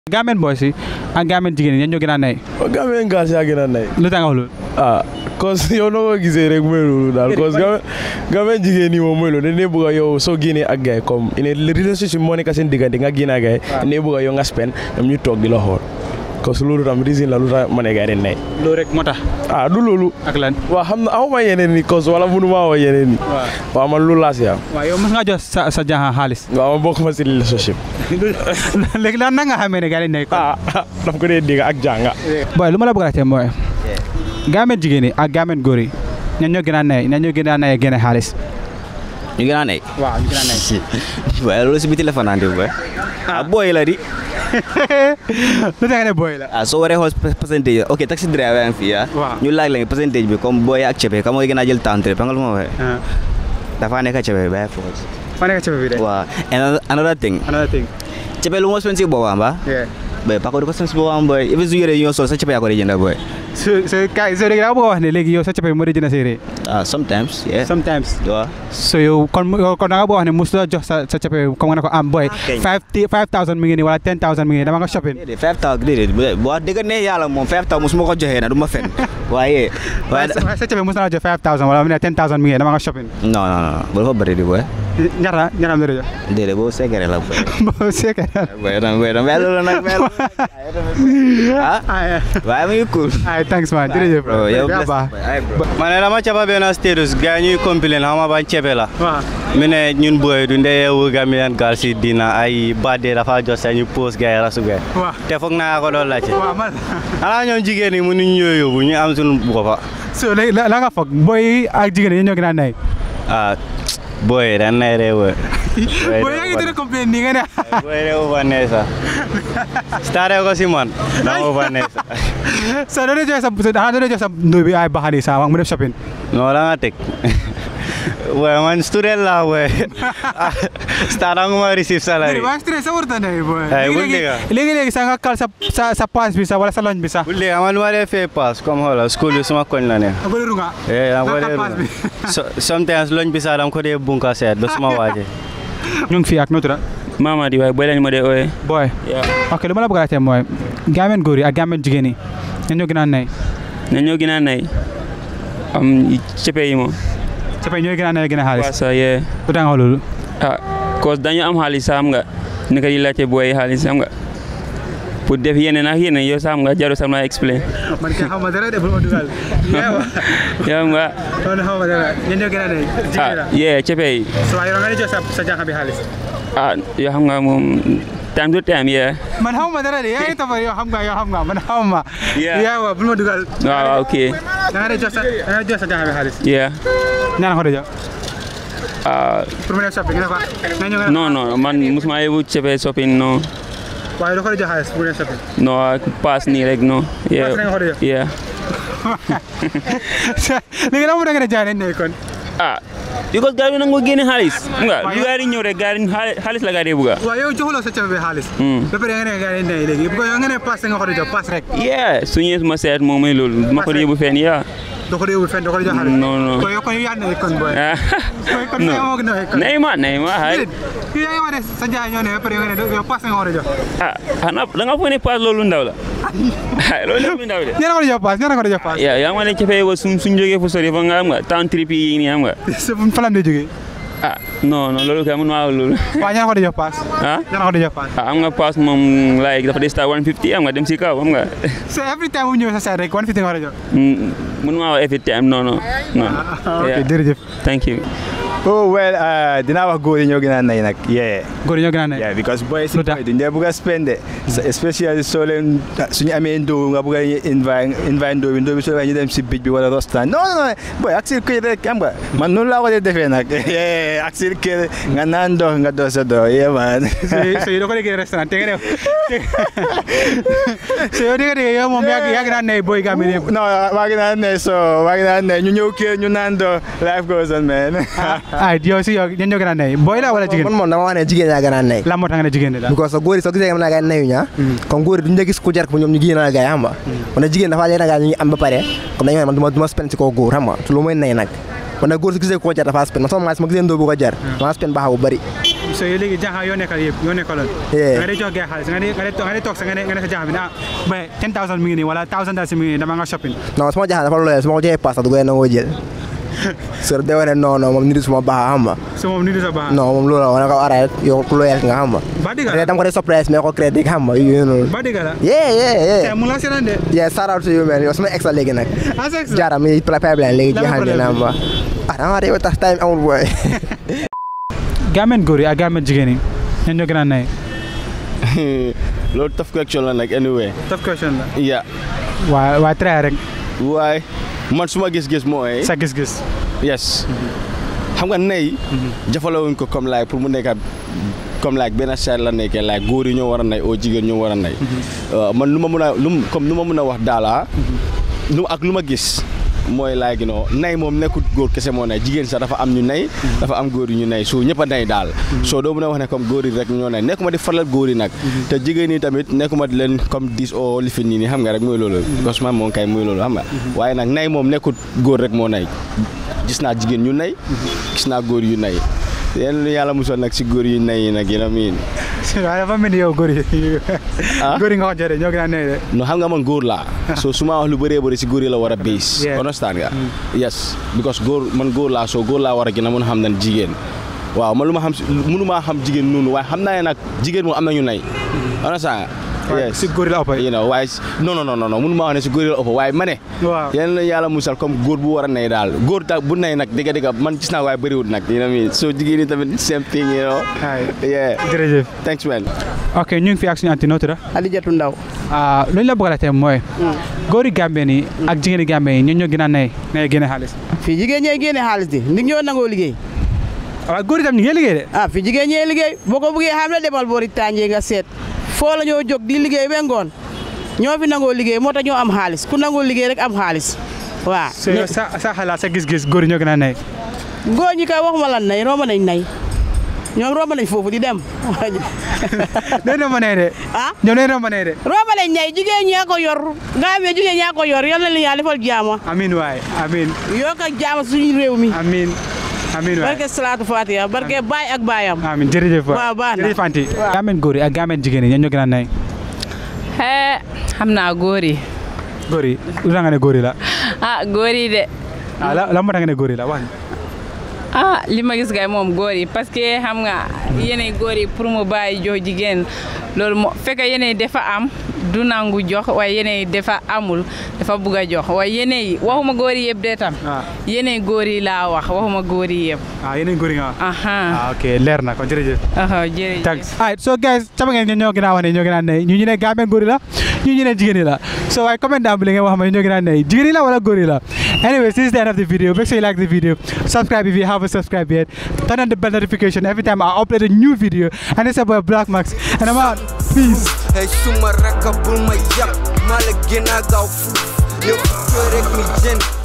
Gambian boys yi ak Gambian jigéen ñi ñoo gën a nay Gambian girls yaa gën a nay lu tax nga wax loolu ah cause yow noo ko gisee rek mooy loolu daal cause Gambian jigéen ñi moom mooy loolu dañ ne bëgg a yow soo génnee ak gars yi comme une relationship moo nekk seen diggante nga génn ak gars yi dañ ne bëgg a yow nga spend ñoom ñu toog di la xool cause loolu tam reason la lu tax ma ne gars yi dañ nay loolu rek moo tax ah du loolu ak lan waaw xam na awma yeneen ni cause wala mënu maa wax yeneen ni waaw man loolu laa si am waaw yow mos nga jox sa sa jaaxa xaalis waaw ma bokk ma si relationship léegi lan na nga xamee ne gars yi nay ko ah daf ko dee dégg ak jànga boy lu ma la bëgg a laajte mooy Gambian jigéen yi ak Gambian góor yi ñan ñoo gën a nay ñan ñoo gën a nay génne xaalis ñu gën a nay waaw ñu gën a nay waaye loolu si biti la fanaan boy ah booy la di lu tax nga ne boy la ah soo waree xool percentage ok taxi driver am fii ah Waaw. ñu laaj la percentage bi comme booy ak cepe ka mooy gën a jël temps ba nga lu ma waxee dafa nekk cepe bàyyi foofu fa nekk ci bi de waaw and another thing another thing cepe lu moo spend si boobam ba yeah boy pako di ko spend si boobam boy even su yére yi ñoo sol sa cepe yaa ko di jënd boy so so kay so léegi daa bëgg a wax ne léegi yow sa cape moo di jënd séeréer ah sometimes yeah sometimes waaw so yow kon yow kon da nga bëgg a wax ne mos la jox sa sa cape comme nga ne ko am boy kay. five five thousand mi ngi nii wala ten thousand mi ngi nii dama nga shopping déedéet five thousand déedéet bu wax dëgg ne yàlla moom five thousand mosuma ko joxee na du ma fen waaye waaye waaye sa cape mos na la jox five thousand wala mu ne ten thousand mi ngi nii dama nga shopping non non non bu dafa bëri di boy ñaata ñaata am la jox déedéet boobu secret la boy bo seeke boy dam boy dam loolu nag mel ah ay waaye mu ngi cool ay thanks man jërëjëf bro yow yaa bless baax boy. Ay, bro. ma ne dama caba benn status gars yi ñuy complain xam nga ban cebe la waaw mi ne ñun booy du ndee yeewu Gambian girls si dina ay badde dafa jot sa ñu post gars yi rasu gars waaw te foog naa ko doon laajte waaw man xanaa ñoom jigéen ñi mënuñ ñoo yóbbu ñu am suñu boppa so léegi la la nga foog boy ak jigéen ñi ñoo gën a nay ah booy dañ nay ree wër boy yaa ngi tëdd complain nii nga ne booy ree ufa nee sa stare ko si man dama ufa nee sa so doo dee jox sa xanaa doo dee jox sa ndóo bi ay baxani sa mu def shopping non la nga teg booy man student la booy stara nguma receive salary waa stress sa warta nay boy Ay, bul léegi dégga. léegi léegi sa nga kal sa sa sa pass bi sa wala sa lunch bi sa bu léegi man ma dee fee pass comme xoolal school bi suma koñ la ne a bëri nga Eh, I'm Nga going pass bi. so, sometimes loñ bi sax dama ko dee bunka seet ba suma waaje ñu ngi fii ak noo tudd Mamadi waaye boy lañ ma dee ooyee. boy ok lu ma la bëgg a laajte mooy Gambian góor yi ak Gambian jigéen yi ñan ñoo gën a nay ne ñoo gën a nay am cepe yi moom. sa pay ñooy gën a nay gën a waaw xaalis sa yee lu tax nga wax loolu ah cause dañu am xaalis xam nga naka di laajte booy yi xaalis xam nga pour def yeneen ak yeneen yow sax xam nga jaru sax ma explain man kay xam ma dara de bul ma dugal yow nga non xam ma dara ñan ñoo gën a nay ah yee cepe yi so waaye yow nga di jox sa sa jànq bi xaalis ah yoo xam nga moom time to time yee man xam ma dara de yaa ngi tafar yow xam nga yow xam nga man xam ma Yeah. yaa wa bul ma dugal waaw waaw ok da nga di jox sa da nga di jox sa jànq bi xaalis yeah ñaan ko di jox ah pour mu def shopping nga ne ko nga ñëw nga ne non non man musuma yóbbu cepe shopping non waaye doo ko di jox xaalis pour mu def shopping non pass nii rek non yeah Pass rek nga ko di jox? yeah léegi la mu da nga ne jaay nañ ne kon ah because gars yi nangu génne xaalis xam nga Waaw, lu yow- gars yi ñëw rek gars yi xaalis xaalis la gars yi bëgg waaw yow joxuloo sa cafe bi xaalis Hmm. ba pare nga ne gars yi ne léegi bu ko yow nga ne pass nga ko di jox pass rek yeah su ñëwee suma seet moom mooy loolu ma ko yóbbu fenn yaa doo ko di yóbbu fenn doo ko di jox xaalis non non kon yow kon yow yaa ne kon boy ah Boy, kon yow moo non gën a kon nay ma nay ma hay déedéet yow yaa ngi wax ne sa jaay ñoo ne ba pare yow nga ne yow pass nga ko di jox ah xanaa da nga foog ne paas loolu ndaw la ay loolu lépp lu ndaw de ñeneen ko di jox pass ñeneen ko di jox pass yaa yaa ma ne café ko suñ suñ jógee fu sori fa nga xam nga temps trip yi nii xam nga sa falam di jógee ah non non loolu kay mun maa wax loolu waaw ñeneen ko di jox pass ah ñeneen ko di jox pass ah am nga paas moom like dafa des start 150 am nga dem si kaw xam nga so every time bu ñëwee sa side rek one fifty nga ko di jox Mm, mun maa wax every time non non non ok Yeah. jërëjëf thank you oh well uh, dinaa wax góor yi ñoo gën a nay nag yeah góor yi ñoo gën a ne yeah because boys Lu tax? duñ dee bëgg a spende especially soo leen suñu amee ndóo nga bëgg a invite invite ndóo bi ndóo bi soo ñu dem si bij bi wala rostan non non non boy ak si kër rek xam nga man noonu laa ko dee defee nag yeah ak si kër nga naan ndox nga dox sa dox yeah man so so yow doo ko déggee restaurant te nga def so yow dégg dégg yow moom yaa yaa gën a ne boy Gambie yëpp non waa ngi naan ne so waa ngi naan ne ñu ñëw kër ñu naan ndox life goes on man ay yow si yow ñan ñoo gën a ne boy la wala man jigéen moom dama wax ne jigéen yaa gën a nay la moo tax nga ne jigéen la because góor yi soo gisee nga gars yi nayu ñaa comme góor yi duñu la gis ku jar ko ñoom ñu génn la gars yi xam nga kon nag jigéen dafa leen gars yi ñu ngi am ba pare comme dañu man du ma du ma spend si kaw góor xam nga te lu mooy nay nag kon nag góor su gisee ko jar dafa spend man sama maa ma gisee ndóo bu ko jar dama spend baax bu bëri so yow léegi jaaxa yoo nekkal yëpp yoo nekkaloon Yeah. nga dee jox gars xaalis nga dee nga dee nga dee toog sa nga ne nga ne sa jaaxa bi ne ah mais 10000 mi ngi nii wala 1000 dalasi mi ngi nii dama nga shopping non sama jaxal dafa loyal su ma ko joxee paas sax du ko nangoo jël so day wane non non moom nit suma baax xam nga so moom ni du sa baax non moom loolu la wane ko araay yow ku loyal nga xam nga ba digga te dama ko dee surprise mais ko crédit xam nga yooyu noonu ba digga la yeah yeah te yeah mu la seetaan de yeah shout out to you man yow sama ex la léegi nag ah sex jaara mi pipeline léegi Lan la jeexal problème dina am ba ah dama de tax time amul boy gaamen góor yi ak gaamen jigéen yi ñan ñoo gën a nay loolu tough question la nag anyway tough question la yeah waa waa try rek waaye man suma gis-gis mooy sa gis-gis yes xam nga nay jafalewuñ ko comme like pour mu nekkat comme like benn seet la nekkee like góor yi ñoo war a nay oo jigéen ñoo war a nay Uh, man lu ma mën a lu mu- comme lu ma mën a wax daala lu ak lu ma gis mooy like you know nay moom nekkut góor kese moo nay jigéen sax dafa am ñu nay dafa am góor yu ñu nay so ñëpp a nay daal soo doo mën a wax ne comme góor yi rek ñoo nay nekkuma di faral góor yi nag te jigéen yi tamit nekkuma di leen comme dis o lifin nii nii xam nga rek mooy loolu parce que man moom kay mooy loolu xam nga waaye nag nay moom nekkut góor rek moo nay gis naa jigéen ñu nay gis naa góor yu nay yéen yàlla musal nag si góor yu nay yi nag yéen a miin waaye dafa mel ni yow góor yi Ah? góor yi nga wax jëre ñoo gën a nay de no xam nga man góor laa so su ma wax lu bëree bëri si góor yi la war a base Yeah. understand nga yes because góor man góor laa so góor laa war a gën a mën a xam ne jigéen waaw man lu ma xam si mënu maa xam jigéen noonu waaye xam naa ne nag jigéen moom am na ñu nay understand nga waaye yes si góor yi la ëpp you know waaye si- non non non non mënu maa wax ne si góor yi la ëpp waaye ma ne waaw yéen la yàlla musal comme góor bu war a nay daal góor ta bu nay nag dëgg dëgg man gis naa waaye bëriwul nag you know what I mean so jigéen ñi tamit same thing you know Hai. yeah jërëjëf thanks man ok ñu ngi fi ak suñu anti noo tudd Adijatu Ndaw ah lu ñu la bëgg a laajte mooy góor yi Gambien yi ak jigéen yi Gambien yi ñoo ñoo gën a nay nay génne xaalis fii jigéen ñee génne xaalis di ndig ñoo nangoo liggéey waaw góor yi tam ñu ngi liggéey de ah fii jigéen ñee liggéey boo ko bëggee xam la demal boori tànjee nga seet foo la ñoo jóg di liggéey ba ngoon ñoo fi nangoo liggéey moo tax ñoo am xaalis ku nangoo liggéey rek am xaalis waaw so yow sa sa xalaat sa gis-gis góor yi ñoo gën a nay góor ñi kay waxuma lan nay romb nañ nay ñoom romb nañ foofu di dem nee na ma nay de ah ñoom nee na ma nay de romb nañ nay jigéen ñaa ko yor nga amee jigéen ñaa ko yor yal na leen yàlla defal jaama amin waay amin yokk ak jaama suñu réew mi amin amin waay barke salaatu fatiha barke baay ak baayam amin jërëjëf waay waaw baax na. jërëjëf anti Gambien góor yi ak Gambien jigéen yi ñoo ñoo gën a nay hee xam naa góor yi góor yi lu tax nga ne góor yi la ah góor yi de ah la la moo tax nga ne góor yi la wax ah li ma gis kay moom góor yi parce que xam nga yeneen góor yi pour mu bàyyi jox jigéen loolu moo fekk yeneen dafa am du nangu jox waaye yeneen dafa amul dafa bugg a jox waaye yeneen yi waxuma góor yi yëpp de tam ah yeneen góor yi laa wax waxuma góor yi yëpp ah yeneen góor yi nga wax aha ah ok leer na kon jërëjëf aha jërëjëf thanks alright so guys sama ngeen ñoo gën a wax ne ñoo gën a ne ñu ñu ne Gambien góor yi la ñu ñu ne jigéen yi la so waaye comment down bi li ngeen wax ma ñoo gën a ne jigéen yi la wala góor yi la anyway this is the end of the video make sure you like the video subscribe if you haven't subscribed yet turn on the bell notification every time I upload a new video and it's about Black Max and I'm out peace Hey suma rakka bul ma yàpp maa la gën a gaaw fuuf yow rek mi jën